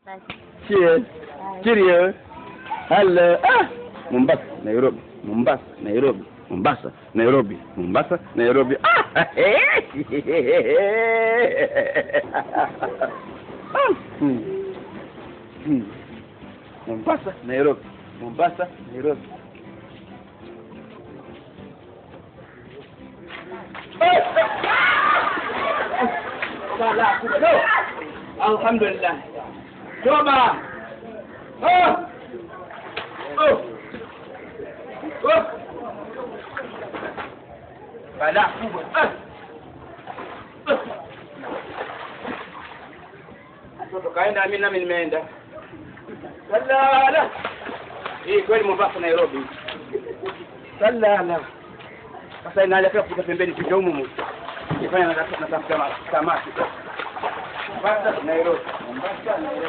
Cheers. Cheerio. Hello. Ah! Mombasa, Nairobi. Mombasa, Nairobi. Mombasa, Nairobi. Mombasa, Nairobi. Ah! Ah! Hmm. Hmm. Mombasa, Nairobi. Mombasa, Nairobi. Salah, no. Alhamdulillah. Coba. Oh. Oh. Oh. Balaa kubwa. Ah. Ah. Mtoto kaenda, mimi nami nimeenda. Salala. Hii kweli Mombasa Nairobi. Salala. Sasa inaelekea kufika pembeni tuke humu humu. Nifanya natafuta samaki. Mombasa Nairobi. Mombasa Nairobi.